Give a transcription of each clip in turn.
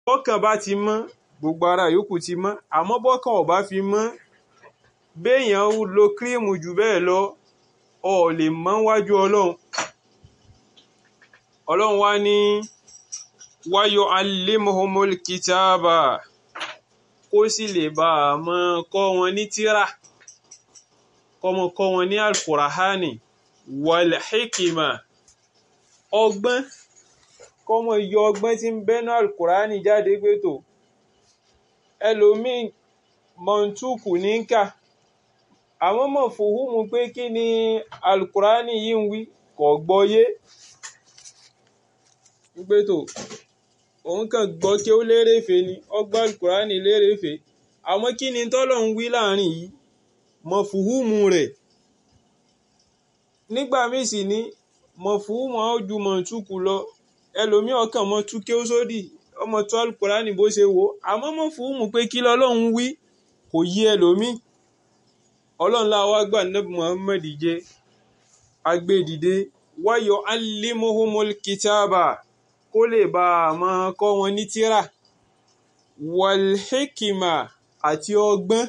bọ́kàn bá ti mọ́ gbogbo ara yòókù ti mọ́ àmọ́ bọ́kàn ò bá fi mọ́ béèyàn lo kírímù jù bẹ́ẹ̀ lọ ọ lè mọ́ wájú ọlọ́run ọlọ́run wá ní wáyọ alimuhumul kitaba kó sì lè bá a mọ kọ́ wọn ní tírà kọ́mọ kọ́ wọn ní alkurahani wal hikima ọgbọ́n kọ́mọ yọ ọgbọ́n tí ń bẹ́nu alkurahani jáde pé tó ẹlòmíì mọ̀ntúkù ní kà àwọn mọ̀ fòhùnmù pé kí ni alukurani yìí ń wí kò gbọ́yé pé tó òun kàn gbọ́ kí ó lérèfé ni ọgbà alukurani lérèfé àmọ́ kí ni tọ́lọ̀ ń wí láàrin yìí mọ̀ fòhùnmù rẹ̀ nígbà míì sì ní mọ̀ fòhùnmù àwọn ojú mọ̀ntúkù lọ ẹlòmíì ọkàn mọ̀ tú kí ó sódì ọmọ tó alukurani bó ṣe wò àmọ́ mọ̀ fòhùnmù pé kí lọ́lọ́run wí kò yí ẹlòmíì ọlọ́run láwa gbà nẹ́bù muhammed jẹ́ agbẹ́dìde wáyọ̀ alimuhumul kitaba kó lè bá a máa kọ́ wọn ní tírà walhikima àti ọgbọ́n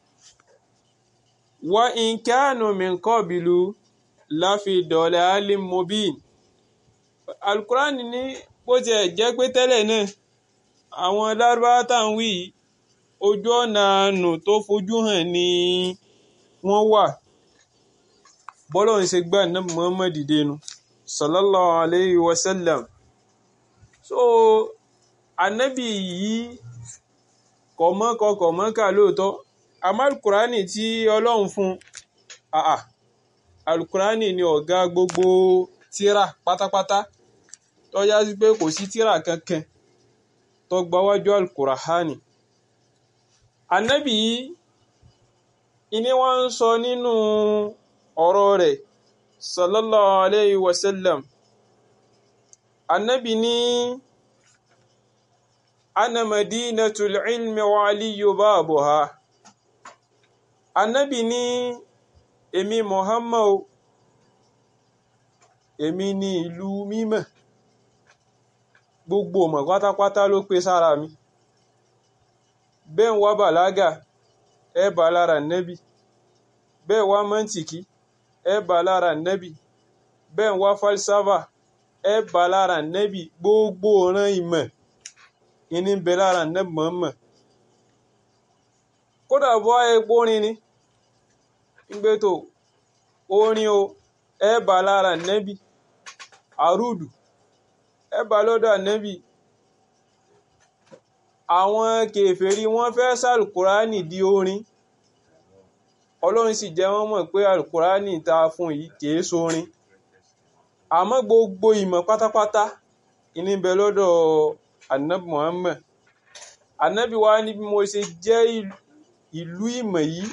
wa inkanu min qabilu láfi dọ̀lẹ́ alimobin alukurani ní bó tiẹ̀ jẹ́ pé tẹ́lẹ̀ náà àwọn lárúbáwá tá à ń wí ojú ọ̀nà àánú tó fojú hàn ní wọ́n wà bọ́lọ̀ ń ṣe gbà náà Muhammad dẹnu sallallahu alayhi wa sallam so anabi yìí kọ̀mọ́kọ kọ̀mọ́kà lóòótọ́ àmọ́ alukurani tí ọlọ́run fún àà alukurani ni ọ̀gá gbogbo tíra pátápátá tọ́já sí pé kò sí tíra kankan tó gbáwájú alukurani anabi yìí ìní wọ́n ń sọ nínú ọ̀rọ̀ rẹ̀ sallallahu alayhi wa sallam annabi ní ana madinatul ilmi wa aliyu babuha annabi ní èmi muhammad èmi ní ìlú mímọ́ gbogbo ọmọ pátápátá ló pé sára mi bẹ́ẹ̀ ń wá bàlágà ẹ bá lára nẹ́bì bẹ́ẹ̀ wá mọ́ntìkì ẹ bá lára nẹ́bì bẹ́ẹ̀ wá falsafa ẹ bá lára nẹ́bì gbogbo ọ̀ràn ìmọ̀ ìní bẹ lára nẹ́bì mọ̀ọ́mọ̀ kódà bọ́ epo orin ni ìgbé tó orin o ẹ bá lára nẹ́bì àrùdù ẹ bá lọ́dọ̀ nẹ́bì àwọn kèfèrí wọ́n fẹ́ sàlùkùránì di orin ọlọ́run sì jẹ́ wọ́n mọ̀ pé alukurani ta fún yìí kìí sórin àmọ́ gbogbo ìmọ̀ pátápátá ìní bẹ lọ́dọ̀ anabi muhammed anabi wa ní bí mo ṣe jẹ́ ìlú ìmọ̀ yìí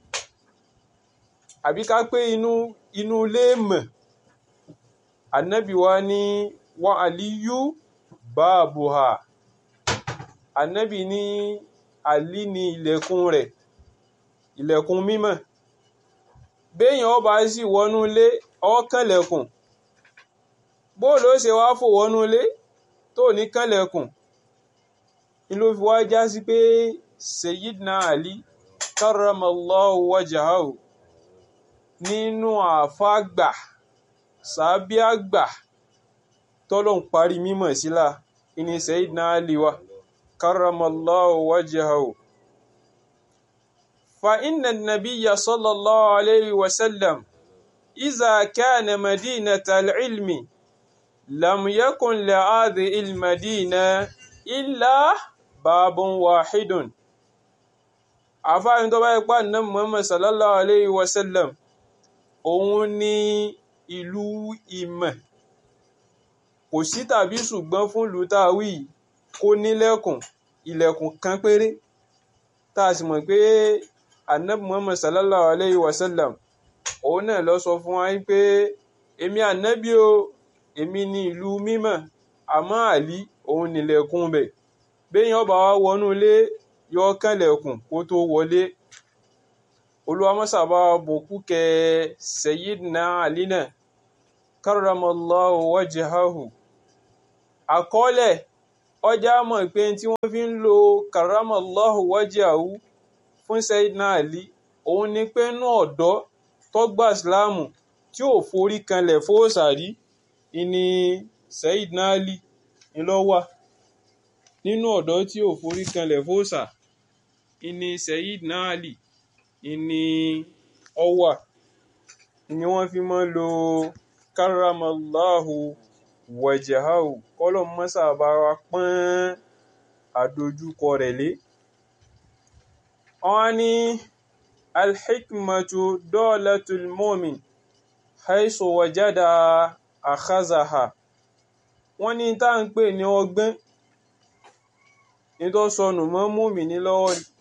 àbí ká pé inú inú ilé ìmọ̀ anabi wa ní wa aliyu baabuha anabi ní ali ní ilẹ̀kùn rẹ̀ ilẹ̀kùn mímọ́ béèyàn ọba sì wọnú ilé ọkànlẹ̀kùn bóòlù ó ṣe wá fò wọnú ilé tó ní kànlẹ̀kùn ni ló fi wá já sí pé Sayyidina Ali karramallahu wajahahu nínú àfáàgbà sàbíàgbà tọ́lọ̀ ń parí mímọ̀ sílá ìní Sayyidina Ali wa karramallahu wajahahu فإن النبي صلى الله عليه وسلم إذا كان مدينة العلم لم يكن لهذه المدينة إلا باب واحد àfáàrin tó bá ipá náà Muhammad sallallahu alayhi wa sallam òun ni ìlú ìmọ̀ kò sí tàbí ṣùgbọ́n fún ìlú táwí kó nílẹ̀kùn ilẹ̀kùn kan péré tá a sì mọ̀ pé anabi muhammad sallallahu alayhi wa sallam òun náà lọ sọ fún wa pé èmi anabi o èmi ní ìlú mímọ́ àmọ́ àlí òun nílẹ̀kùn bẹ̀ béèyàn bá wá wọnú ilé yọ kànlẹ̀kùn kó tó wọlé olùwàmọ́sàbá bòkú kẹ sayyidina ali náà karramallahu wajhahu àkọọ́lẹ̀ ọjà mọ̀ pé tí wọ́n fi ń lo karamallahu wajhahu fún Sayyidina Ali òun ni pé inú ọ̀dọ́ tó gba ìsìláàmù tí ò forí kanlẹ̀ fóòsàrí ìní Sayyidina Ali ńlọ́wà nínú ọ̀dọ́ tí ò forí kanlẹ̀ fóòsà ìní Sayyidina Ali ìní ọwà ni wọ́n fi máa ń lo karamallahu wajhahu kọ́lọ̀ mọ́sà bá wa pọ́n àdójúkọ rẹ̀ lé wọ́n ní alhikmatu dolatul mu'min haisu wajada akhazaha wọ́n ní tá ń pè ní ọgbọ́n ní tó sọnù mọ́ mùmíní lọ́wọ́ ni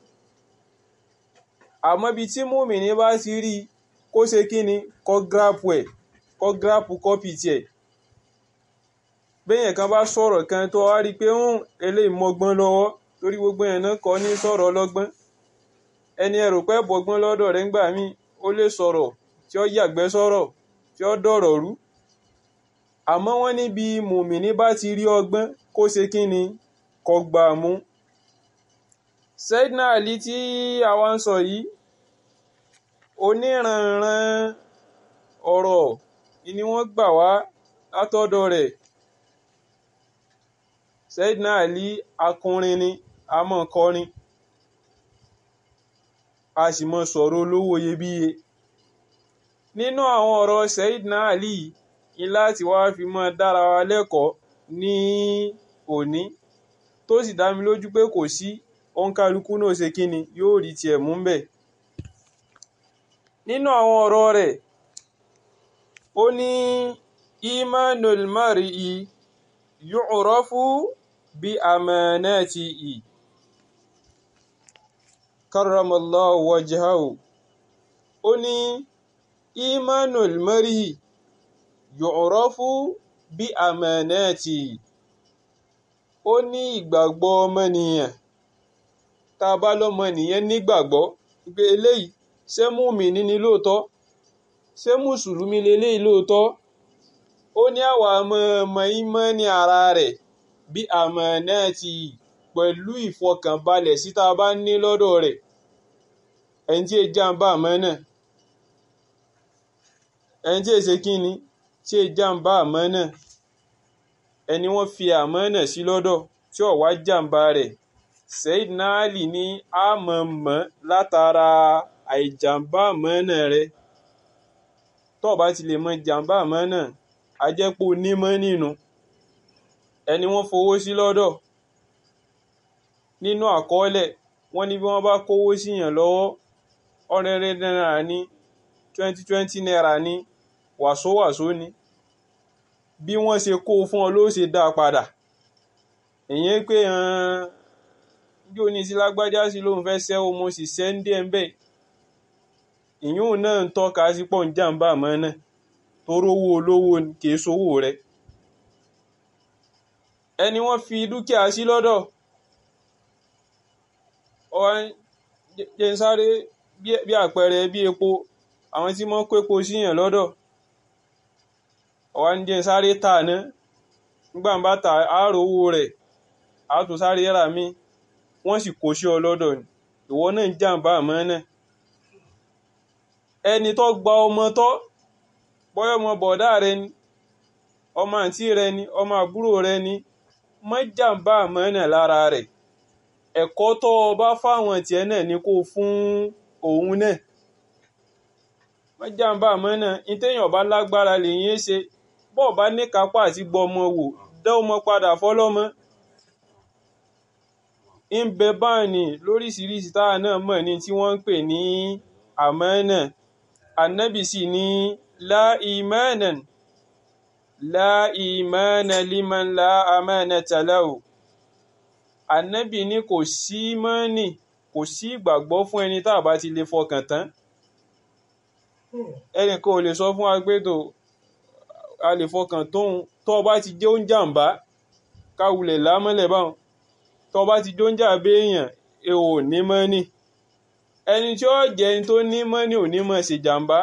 àmọ́ bí tí mùmíní bá ti rí kó ṣe kí ni kó gírápù ẹ̀ kó gírápù kọ́pì tiẹ̀ béèyàn kan bá sọ̀rọ̀ kan tó wá rí i pé ń eléyìí mọ́gbọ́n lọ́wọ́ torí gbogbo yẹn náà kọ́ ní sọ̀rọ̀ ọlọ́gbọ́n ẹni ẹrù pẹ́ bọ́gbọ́n lọ́dọ̀ rẹ̀ ńgbà míì ó lè sọ̀rọ̀ tí ó yàgbẹ́ sọ̀rọ̀ tí ó dọ̀rọ̀ rú àmọ́ wọ́n níbi mùmíní bá ti rí ọgbọ́n kó ṣe kí ni kó gbà mú. Sayyidina Ali tí àwa ń sọ yìí oníranran ọ̀rọ̀ ni wọ́n gbà wá látọ̀dọ̀ rẹ̀ Sayyidina Ali akọrin ni a mọ̀ kọrin a sì mọ̀ sọ̀rọ̀ olówó iyebíye nínú àwọn ọ̀rọ̀ Sayyidina Ali ni láti wá fi mọ́ dára wa lẹ́kọ̀ọ́ ní òní tó sì dá mi lójú pé kò sí òǹkálukú náà ṣe kíni yóò rí tiẹ̀ mú bẹ̀ nínú àwọn ọ̀rọ̀ rẹ̀ ó ní imanul mar'i yu'rafu bí amanatihi karramallahu wajhahu ó ní imanul mar'i yu'rafu bí amanatihi ó ní ìgbàgbọ́ ọmọnìyàn tá a bá lọ́mọnìyàn nígbàgbọ́ pé eléyìí ṣé mùmíní ni lóòótọ́ ṣé mùsùlùmí leléyìí lóòótọ́ ó ní àwa ọmọ ìmánì ara rẹ̀ bí amanatihi pẹ̀lú ìfọkànbalẹ̀ sí tá a bá ní lọ́dọ̀ rẹ̀ ẹni tí èjì àǹbá àmọ́ náà ẹni tí èsè kíni tí èjì àǹbá àmọ́ náà ẹni wọ́n fi àmọ́ náà sí lọ́dọ̀ tí ó wá jàǹbá rẹ̀ Sayyidina Ali ní àmọ̀mọ́ látara àìjàǹbá àmọ́ náà rẹ̀ tó bá ti lè mọ jàǹbá àmọ́ náà a jẹ́ pé onímọ̀ nínú ẹni wọ́n fowó sí lọ́dọ̀ nínú àkọọ́lẹ̀ wọ́n ní bí wọ́n bá kówó síyàn lọ́wọ́ ọ̀rẹ́rẹ́ náírà ní twenty twenty naira ní wàsówàsó ni bí wọ́n ṣe kó fún ọ ló ṣe dá a padà ìyẹn pé bí o ní sí lágbájá sí lóun fẹ́ ṣẹ́wó mo sì ṣẹ́ ń dé ẹ̀ ń bẹ̀ ìyún náà ń tọ́ka sí pọ̀ ń jàǹbá àmọ́ náà tó rówó olówó kì í sowó rẹ̀ ẹni wọ́n fi dúkìá sí lọ́dọ̀ ọ̀hún jẹ́ ń sáré bí àpẹẹrẹ bí epo àwọn tí wọ́n kó epo síyàn lọ́dọ̀ ọ̀wá ń jẹ́ ń sáré tà ná nígbà ń bá ta àárò owó rẹ̀ àtò sáré rà mí wọ́n sì kó sí ọ lọ́dọ̀ ni ìwọ náà ń jàǹbá àmọ́ náà ẹni tó gba ọmọ tọ́ bọ́yọ̀ ọmọ bọ̀dá rẹ ni ọmọ àǹtí rẹ ni ọmọ àbúrò rẹ ni má jàǹbá àmọ́ náà lára rẹ̀ ẹ̀kọ́ tó o bá fáwọn tiẹ̀ náà ni kó fún òun náà wọ́n jàǹbá àmọ́ náà ìtẹ̀yàn bá lágbára lèyìn ṣe bọ́ọ̀ bá ní kápá àti gbọmọ wò dá ọmọ padà fọlọ́mọ ń bẹ báàní lóríṣiríṣi táwa náà mọ̀ ní tí wọ́n ń pè ní àmánà ànábì sì ní la imanan la imana liman la amanata lahu ànábì ní kò sí mọ́nì kò sí ìgbàgbọ́ fún ẹni tá a bá ti lè fọkàn tán ẹnìkan ò lè sọ fún wa pé tó a lè fọkàn tóun tó o bá ti jẹ́ oúnjàmbá káwulẹ̀ lámọ́lẹ̀ báwọn tó o bá ti jẹ́ oúnjà béèyàn ẹ ò ní mọ́nì ẹni tí ó jẹ́ ẹni tó ní mọ́nì ò ní mọ̀ ṣe jàmbá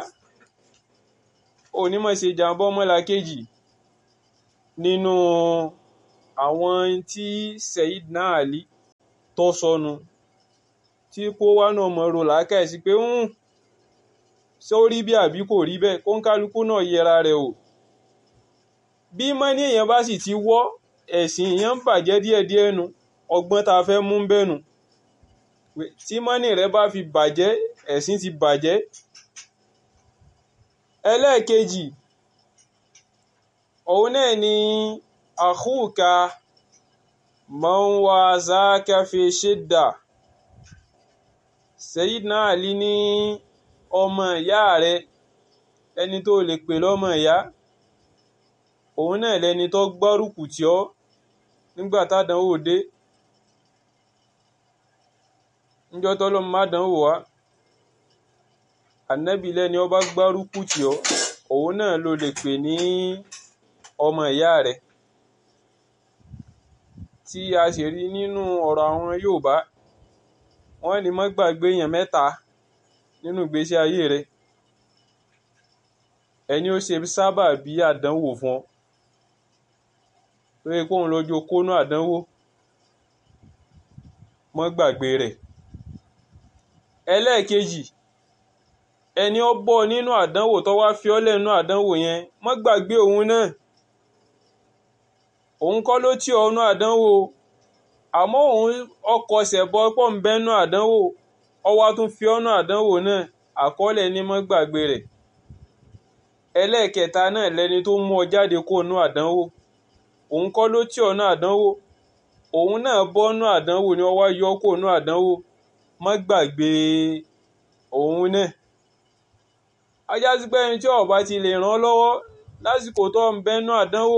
ò ní mọ̀ ṣe jàmbá ọmọlàkejì nínú àwọn tí Sayyidina Ali tọ́ sọnù tí kó wá náà mọ̀ ro làákàyèsí pé ń ṣé ó rí bí àbí kò rí bẹ́ẹ̀ kó ń kálukú náà yẹra rẹ̀ o bí mọ́ní èèyàn bá sì ti wọ́ ẹ̀sìn èèyàn ń bàjẹ́ díẹ̀díẹ̀ nu ọgbọ́n tá a fẹ́ mú bẹ́ẹ̀ nu tí mọ́ní rẹ bá fi bàjẹ́ ẹ̀sìn ti bàjẹ́ ẹlẹ́ẹ̀kejì òun náà ni àhúkà man wazaka fi shidda Sayyidina Ali ní ọmọ ìyá rẹ ẹni tó lè pè lọ́mọ ìyá òun náà lẹni tó gbárùkù tì ọ́ nígbà tádánwò dé níjọ́ tọ́lọ́mọ má dánwò wá ànábì lẹ́ni ó bá gbárùkù tì ọ́ òun náà ló lè pè ní ọmọ ìyá rẹ̀ tí a sì rí nínú ọ̀rọ̀ àwọn Yorùbá wọ́n ní má gbàgbé èèyàn mẹ́ta nínú ìgbésí ayé rẹ̀ ẹni ó ṣe sábà bí àdánwò fún ọ lórí kóun lójú kónú àdánwò mọ́ gbàgbé rẹ̀ ẹlẹ́ẹ̀kejì ẹni ó bọ́ nínú àdánwò tó wá fi ọ́ lẹ́nu àdánwò yẹn mọ́ gbàgbé òun náà òun kọ́ ló tì ọ́ nú àdánwò àmọ́ òun ọkọ̀ ṣẹ̀bọ pọ̀ ń bẹ́nu àdánwò ọwá tún fi ọ́nà àdánwò náà àkọọ́lẹ̀ ní mọ́ gbàgbé rẹ̀ ẹlẹ́ẹ̀kẹta náà lẹni tó mú ọ jáde kó nú àdánwò òun kọ́ ló tì ọ́ nú àdánwò òun náà bọ́ nú àdánwò ni ọwá yọ kó nú àdánwò mọ́ gbàgbé òun náà ajá sí pé ẹni tí ó bá ti lè ràn ọ́ lọ́wọ́ lásìkò tó ń bẹ́nu àdánwò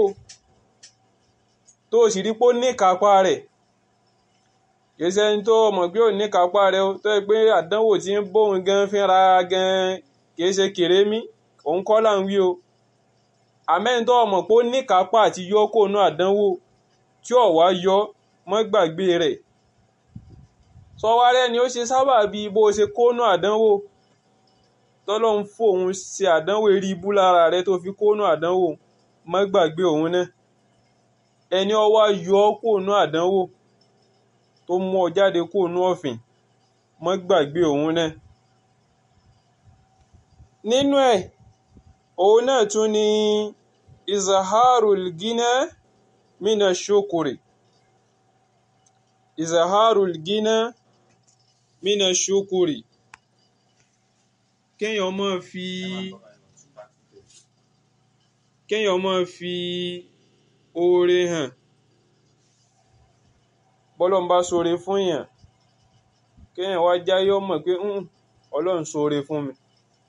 tó sì rí pé ó ní ìkápá rẹ̀ kìí ṣe ẹni tó mọ̀ pé ò ní ìkápá rẹ̀ tó yẹ pé àdánwò tí ń bóun gan fínra gan kìí ṣe kèrémí òun kọ́ là ń wí o àmẹ́ni tó mọ̀ pé ó ní ìkápá àti yọ kó nú àdánwò tí ò wá yọ mọ́ gbàgbé rẹ̀ sọwárẹ́ ni ó ṣe sábà bí bó ṣe kó nú àdánwò tọ́lọ́hún fòun ṣe àdánwò eré ibú lára rẹ̀ tó fi kó nú àdánwò mọ́ gbàgbé òun náà ẹni ó wá yọ ọ́ kó nú àdánwò tó mú ọ jáde kó nú ọ̀fìn mọ́ gbàgbé òun náà nínú ẹ̀ òun náà tún ni izaharul gina mina shukuri izaharul gina mina shukuri kéèyàn máa fi kéèyàn máa fi oore hàn bọ́lọ́n bá ṣoore fún yàn kéèyàn wá jáyé ọmọ pé ọlọ́run ṣoore fún mi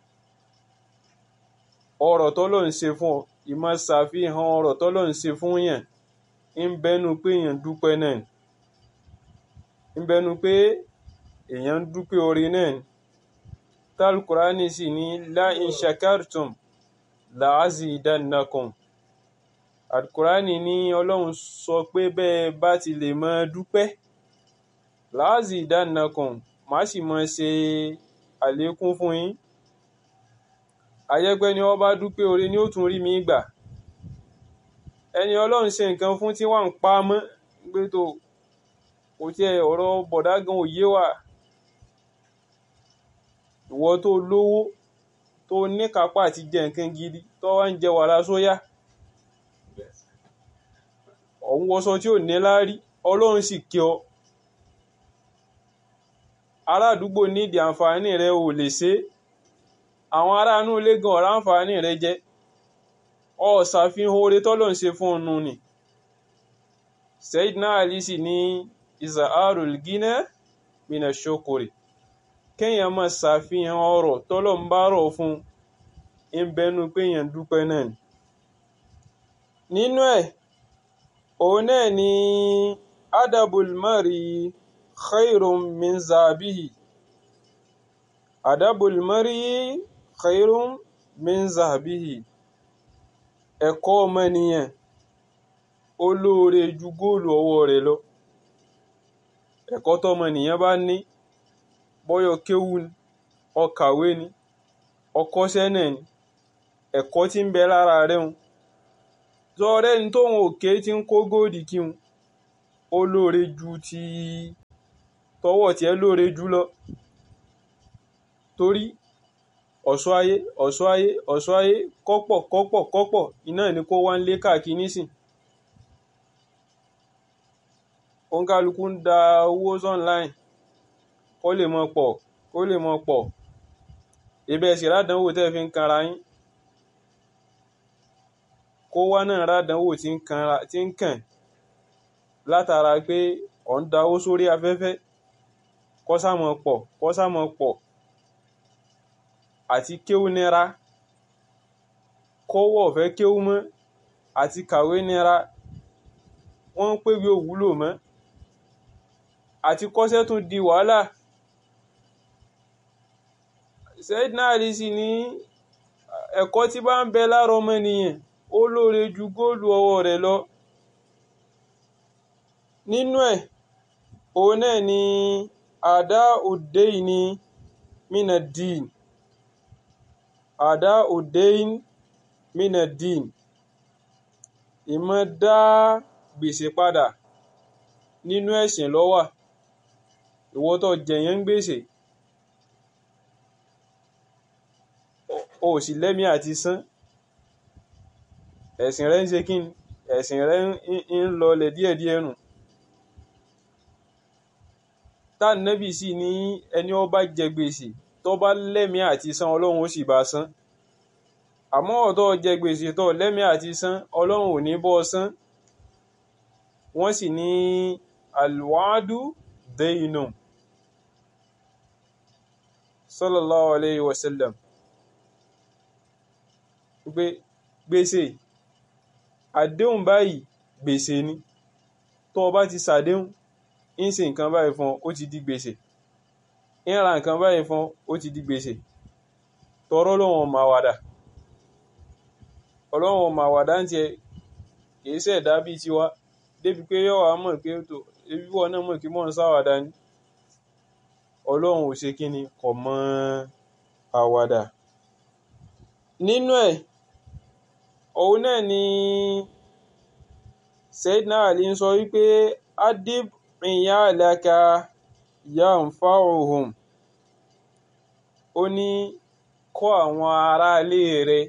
ọ̀rọ̀ tọ́lọ́run ṣe fún ọ ìmọ̀ ṣàfihàn ọ̀rọ̀ tọ́lọ́run ṣe fún yàn ń bẹnu pé èèyàn dúpẹ́ náà ń bẹnu pé èèyàn ń dúpẹ́ oore náà tálkùránì sì ní la in shakartum la azidannakum àdùkùránì ní ọlọ́run sọ pé bẹ́ẹ̀ bá ti lè mọ dúpẹ́ la azidannakum má sì mọ ṣe àlékún fún yín àyẹ́gbẹ́ ni wọ́n bá dúpẹ́ oore ni ó tún rí mi gbà ẹni ọlọ́run ṣe nǹkan fún tí wọ́n ń pa mọ́ gbé tó kò tiẹ̀ ọ̀rọ̀ bọ̀dá gan òye wà ìwọ tó lówó tó níkápá àti jẹ nǹkan gidi tó wá ń jẹ wàrà sóyà ọ̀hún wọṣọ tí ò ní láárí ọlọ́run sì kí ọ ará àdúgbò nídìí àǹfààní rẹ ò lè ṣe àwọn ará inú ilé gan ọ̀rá àǹfààní rẹ jẹ ọ ṣàfihàn oore tọ́lọ̀ ń ṣe fún ọnu ni Sayyidina Ali sì ní izaharul gina mina shukuri kéèyàn máa ṣàfihàn ọrọ̀ tọ́lọ̀ ń bá rọ̀ fún ń bẹnu pé èèyàn dúpẹ́ náà ni nínú ẹ̀ òun náà ni adabul mari khairun min zabihi adabul mari khairun min zabihi ẹ̀kọ́ ọmọnìyàn ó lóore ju góòlù ọwọ́ rẹ̀ lọ ẹ̀kọ́ tọmọnìyàn bá ní bọ́yọ̀ kéwú ni ọkàwé ni ọkọ́ṣẹ́ náà ni ẹ̀kọ́ tí ń bẹ lára rẹ̀ ń sọ̀rọ̀ ẹni tóun òkè tí ń kó góòdì kí n ó lóore ju ti tọwọ́ tiẹ̀ lóore jù lọ torí ọ̀ṣọ́ ayé ọ̀ṣọ́ ayé ọ̀ṣọ́ ayé kọ́pọ̀ kọ́pọ̀ kọ́pọ̀ iná ni kó wá ń lé káàkiri nísìn òǹkàlùkù ń da owó online kó lè mọ pọ̀ kó lè mọ pọ̀ ìbẹ̀ sì rádánwò tẹ́ fi ń kanra yín kó wá náà rádánwò tí ń kanra tí ń kàn látara pé ọ̀ ń da owó sórí afẹ́fẹ́ kó sámọ pọ̀ kó sámọ pọ̀ àti kéwú nira kọ́wọ́ ọ̀fẹ́ kéwú mọ́ àti kàwé nira wọ́n ń pè bí òwúlò mọ́ àti kọ́ṣẹ́ tún di wàhálà Sayyidina Ali sì ní ẹ̀kọ́ tí bá ń bẹ lára ọmọnìyàn ó lóore ju góòlù ọwọ́ rẹ̀ lọ nínú ẹ̀ òun náà ni àdá òde ní mina dín àdá òdein minadin ìmọ̀ dá gbèsè padà nínú ẹ̀sìn ló wà ìwọ tó jẹ̀yàn ń gbèsè o sì lẹ́mí àti san ẹ̀sìn rẹ̀ ń ṣe kí ni ẹ̀sìn rẹ̀ ń lọlẹ̀ díẹ̀díẹ̀ nù tá nẹ́bì sì ní ẹni ó bá jẹ gbèsè tó bá lẹ́mí àti san ọlọ́run ó sì bá san àmọ́ ọ̀tọ́ jẹ gbèsè tó lẹ́mí àti san ọlọ́run ò ní bọ́ san wọ́n sì ní alwadu deyinu sallallahu alayhi wa sallam pé gbèsè àdéhùn báyìí gbèsè ni tó o bá ti ṣàdéhùn ń ṣe nǹkan báyìí fún ọ ó ti di gbèsè ń ra nǹkan báyìí fún ó ti di gbèsè tọrọ lọ́wọ́n máa wàdà ọlọ́wọ́n máa wàdà ń tiẹ̀ kìí ṣẹ̀dá bíi tiwa débi pé yọ̀ wá mọ̀ pé tó ebi wọn náà mọ̀ kí mọ̀ ń sáwàdà ni ọlọ́run ò ṣe kíni kò mọ àwàdà nínú ẹ̀ òun náà ni Sayyidina Ali ń sọ wípé adib iyalaka yanfa'uhum ó ní kọ́ àwọn aráalé rẹ̀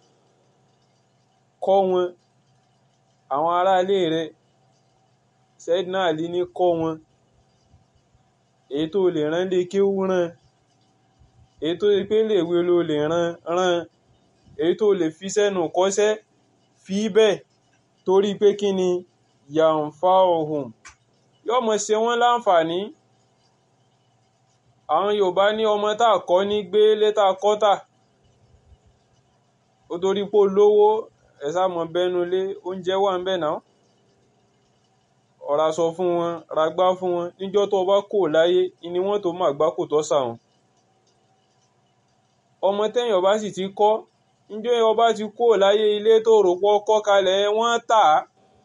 kọ́ wọn àwọn aráalé rẹ̀ Sayyidina Ali ní kọ́ wọn èyí tó lè rán lé kéwú rán èyí tó lè pé lè wé ló lè rán rán èyí tó lè fi sẹ́nu kọ́ṣẹ́ fi bẹ́ẹ̀ torí pé kí ni yanfa'uhum yóò mọ̀ ṣe wọ́n láǹfààní àwọn Yorùbá ní ọmọ tá a kọ́ ní gbé létà kọ́tà ó torí pé olówó ẹ̀sà mọ̀ bẹ́nu lé oúnjẹ wà ń bẹ̀ náà ọ̀rá sọ fún wọn ragbá fún wọn níjọ́ tó bá kò láyé ni wọ́n tó máa gbá kò tọ́ sàwọn ọmọ tẹ́yìn ọba sì ti kọ́ níjọ́ ọba ti kò láyé ilé tó rò pọ̀ kọ́ kalẹ̀ wọ́n tà á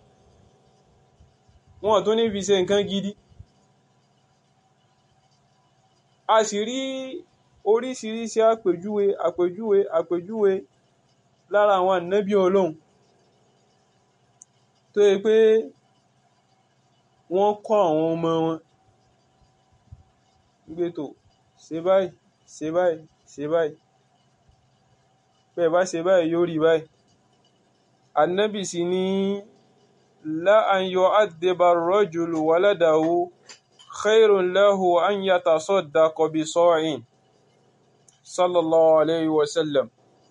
wọn tún ní fi ṣe nǹkan gidi a sì rí oríṣiríṣi àpèjúwe àpèjúwe àpèjúwe lára àwọn ànábì ọlọ́run tó yẹ pé wọ́n kọ́ àwọn ọmọ wọn gbé tó ṣe báyìí ṣe báyìí ṣe báyìí bẹ́ẹ̀ bá ṣe báyìí yóò rí báyìí ànábì sì ní la an yu'addiba ar-rajulu waladahu khairun lahu an yatasaddaqa bi sa'in sallallahu alayhi wa sallam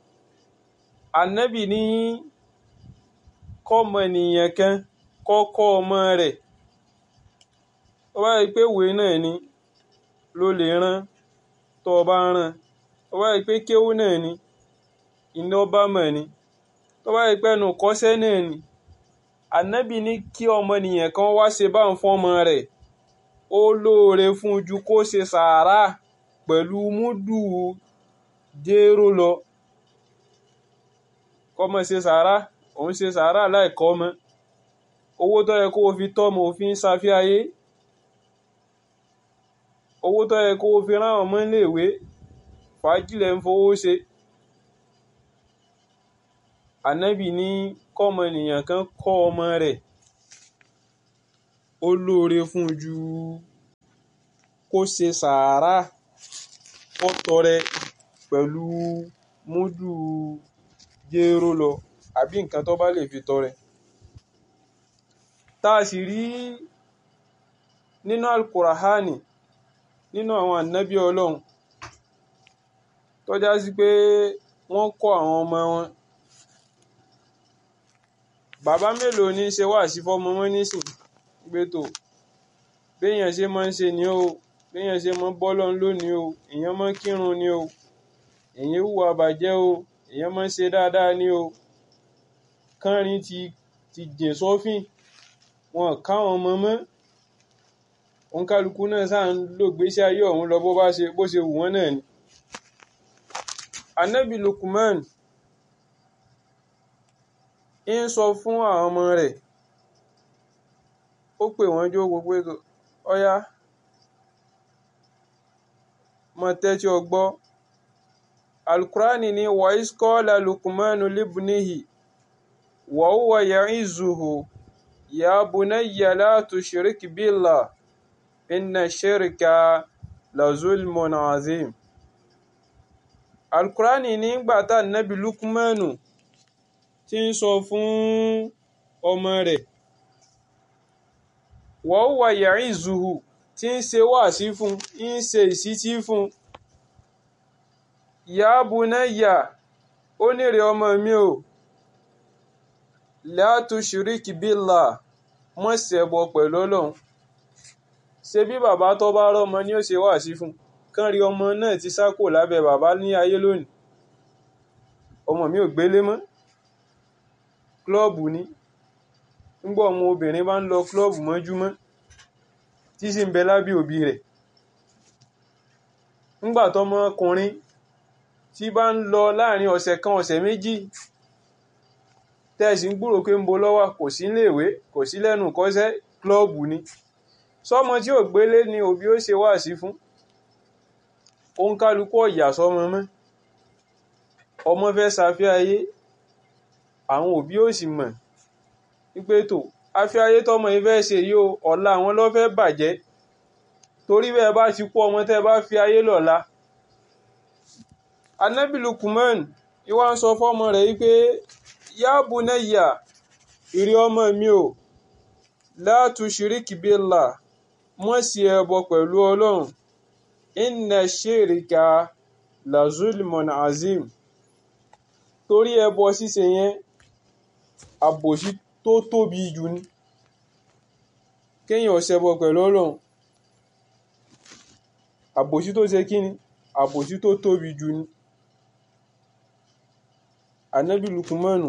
ànábì ní kọ́mọ nìyẹn kan kọ́kọ́ ọmọ rẹ̀ tó bá rí pé ìwé náà ni ló lè rán tó bá rán tó bá rí pé kéwú náà ni iná bá mọ̀ ni tó bá rí pé ẹnu kọ́ṣẹ́ náà ni ànábì ní kí ọmọnìyàn kan wá ṣe bá ń fọ́mọ rẹ̀ ó lóore fún ju kó ṣe sàárà pẹ̀lú múdù jéró lọ kọ́mọ ṣe sàárà òun ṣe sàárà láìkọ́ ọmọ owó tó yẹ kó o fi tọ́mọ òfin ṣàfihàyé owó tó yẹ kó o fi rán ọmọ iléèwé fàájìlẹ̀ ń fowó ṣe ànábì ní kọ́mọnìyàn kan kọ́ ọmọ rẹ̀ ó lóore fún ju kó ṣe sàárà kó tọrẹ pẹ̀lú múdù jéró lọ àbí nǹkan tó bá lè fi tọrẹ tá a sì rí nínú alukurahani nínú àwọn ànábì ọlọ́run tó já sí pé wọ́n kọ́ àwọn ọmọ wọn bàbá mélòó ní í ṣe wáàsí fọ́mọ wọn nísìn gbé tó béèyàn ṣe máa ń ṣe ni o béèyàn ṣe máa ń bọ́ lọ́n lónìí o èèyàn máa ń kírun ni o èèyàn hùwà bàjẹ́ o èèyàn máa ń ṣe dáadáa ni o kánrin ti ti jìn sọ́fìn wọn káwọn ọmọ mọ́ òǹkálukú náà sáà ń lò gbésí ayé ọ̀hún lọ bó bá ṣe bó ṣe wù wọ́n náà ni. anabi lukman ń sọ fún àwọn ọmọ rẹ̀ ó pè wọ́n jó gbogbo ètò ọ̀yá mọ tẹ́tí ọgbọ́ alukurani ni wàísíkọ́lá lukmanu libnihi wàhùwà ya'izuhu ya bunayya la tushrik billah inna shirka la zulmun azim alukurani nígbà tá nabi lukmanu ti ń sọ fún ọmọ rẹ̀ wàhùwà ya'izuhu tí ń ṣe wáàsí fún ń ṣe ìsítí fún ya bunayya ó nírè ọmọ mi o la tushrik billah mọ́ ṣẹbọ pẹ̀lú ọlọ́run ṣe bí bàbá tó bá rọ́mọ ni ó ṣe wáàsí fún kán rí ọmọ náà ti sá kò lábẹ́ bàbá ní ayé lónìí ọmọ mi ò gbélé mọ́ klọ́ọ̀bù ni ńgbọ́ ọmọ obìnrin bá ń lọ klọ́ọ̀bù mọ́júmọ́ tí sì ń bẹ lábẹ́ òbí rẹ̀ ńgbà tọmọkùnrin tí bá ń lọ láàrin ọ̀sẹ̀ kan ọ̀sẹ̀ méjì tẹ́ẹ̀sì ń gbúrò pé ń bo lọ́wọ́ kò sí léèwé kò sí lẹ́nu kọ́sẹ́ klọ́ọ̀bù ni sọmọ tí ò gbélé ni òbí ó ṣe wáàsí fún òun kálukú ọ̀yà sọmọ mọ́ ọmọ fẹ́ ṣàfẹ́ ayé àwọn òbí ò sì mọ̀ wípé tó afẹ́ ayé tọmọ yìí fẹ́ ṣe yìí o ọ̀la àwọn ló fẹ́ bàjẹ́ torí bẹ́ẹ̀ bá ti kú ọmọ tẹ́ bá fi ayé lọ́la anabi Lukman ìwà ń sọ fọ́mọ rẹ̀ wípé ya bunayya ìrí ọmọ mi o la tushiriki billah mọ́ sí ẹbọ pẹ̀lú ọlọ́run inna shirika la zulmun azim torí ẹbọ ṣíṣe yẹn àbòsí tó tóbi jù ní kéèyàn ṣẹbọ pẹ̀lú ọlọ́run àbòsí tó ṣe kí ni àbòsí tó tóbi jù ní anabi lukumanu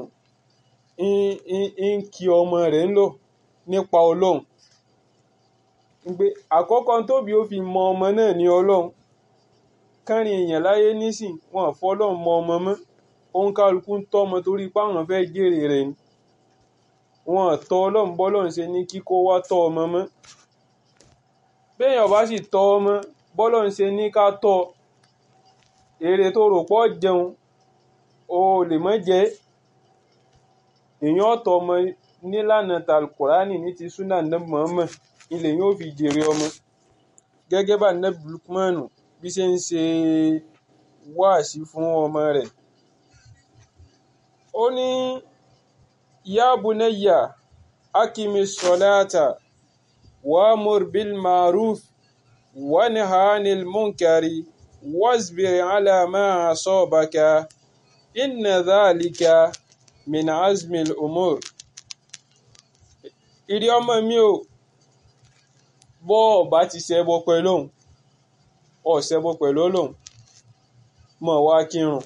ń kí ọmọ rẹ̀ ń lọ nípa ọlọ́run pé àkọ́kọ́ tóbi ó fi mọ ọmọ náà ní ọlọ́run kárin èèyàn láyé nísìn wọn fọlọ́run mọ ọmọ mọ́ òun kálukú ń tọ́mọ torí páwọn fẹ́ jèrè rẹ̀ ni wọn tọ́ ọlọ́run bọ́lọ́run ṣe ní kíkó wá tọ́ ọmọ mọ́ béèyàn bá sì tọ́ ọmọ bọ́lọ́run ṣe ní ká tọ́ èrè tó rò pọ̀ jẹun o lè mọ́ jẹ́ èèyàn ọ̀tọ̀ ọmọ nílànà talkurani ní ti súnà nẹ́bù mọ́mọ́ ilẹ̀ yóò fi jèrè ọmọ gẹ́gẹ́ bá nẹ́bù lukmanu bí ṣe ń ṣe wáàsí fún ọmọ rẹ̀ ó ní ya bunayya akimi salata wa'mur bil ma'ruf wanha 'anil munkari wasbir 'ala ma asabaka inna dhalika min azmil umur ìrí ọmọ mi ò bọ́ ọ̀bá ti ṣẹbọ pẹ̀lú òun ọ̀ ṣẹbọ pẹ̀lú Ọlọ́hun mọ̀ wá kírun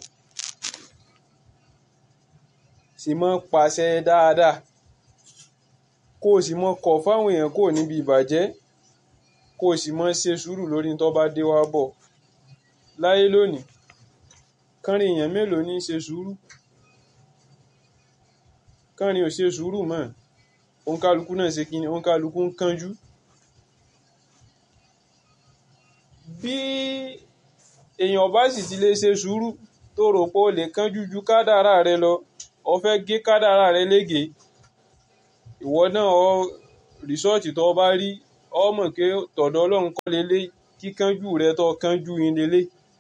sì mọ́ pàṣẹ dáadáa kó o sì mọ́ kọ̀ fáwọn èèyàn kò níbi ìbàjẹ́ kó o sì mọ́ ṣe sùúrù lórí tó bá dé wá bọ̀ láyé lónìí kánrin èèyàn mélòó ní í ṣe sùúrù kánrin ò ṣe sùúrù mọ́ òǹkálukú náà ṣe kí ni òǹkálukú ń kánjú bí èèyàn bá sì ti lè ṣe sùúrù tó rò pé ó lè kánjú ju kádàrá rẹ lọ ọ fẹ́ gé kádàrá rẹ lége ìwọ náà ọ rìsọ́ọ̀tì tó bá rí ọ mọ̀ pé tọ̀dọ̀ ọlọ́run kọ́ lélẹ̀ kíkánjú rẹ tó kánjú yín lélẹ̀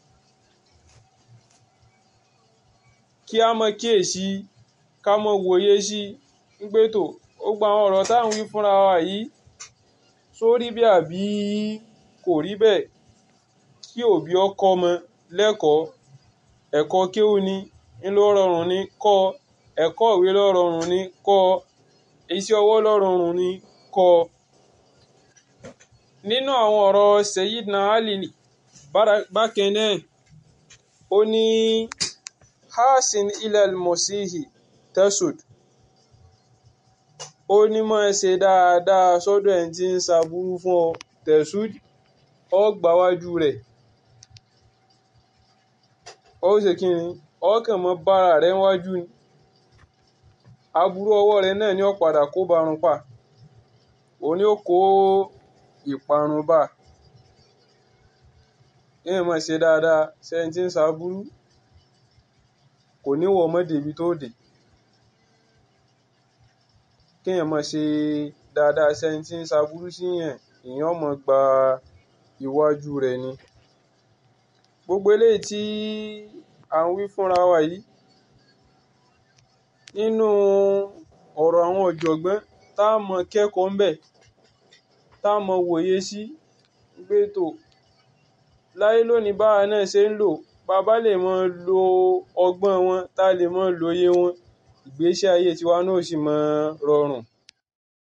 kí a mọ kíyèsí ká mọ wòye sí gbé tó ó gba àwọn ọ̀rọ̀ táwọn wí fúnra wa yìí sórí bí àbí kò rí bẹ́ẹ̀ kí òbí ọkọ ọmọ lẹ́kọ̀ọ́ ẹ̀kọ́ kéwú ni ńlọ rọrùn ni kọ́ ẹ̀kọ́ ìwé ló rọrùn ni kọ́ iṣẹ́ ọwọ́ ló rọrùn ni kọ́ nínú àwọn ọ̀rọ̀ Sayyidina Ali bákan náà ó ní hasin ilal mosihi tesud ó ní máa ṣe dáadáa sọ́dọ̀ ẹni tí ń ṣaburú fún ọ tesud ọ gbáwájú rẹ̀ ó ṣe kí ni ọkàn mọ́ bára rẹ̀ wájú ni aburú ọwọ́ rẹ̀ náà ni ó padà kó barun pa òní ó kó ìparun bá èèyàn máa ṣe dáadáa sẹ́ni tí ń ṣaburú kò ní wọ ọmọdé ibi tó dé kéèyàn máa ṣe dáadáa sẹ́ni tí ń ṣaburú síyàn èèyàn máa gba iwájú rẹ̀ ni gbogbo eléyìí tí à ń wí fúnra wa yìí nínú ọ̀rọ̀ àwọn ọ̀jọ̀gbọ́n tá a mọ kẹ́kọ̀ọ́ ńbẹ̀ tá a mọ wòye sí gbé tó láyé lónìí báwa náà ṣe ń lò bàbá lè mọ lo ọgbọ́n wọn tá a lè mọ lóye wọn ìgbésí ayé tiwa náà sì mọ rọrùn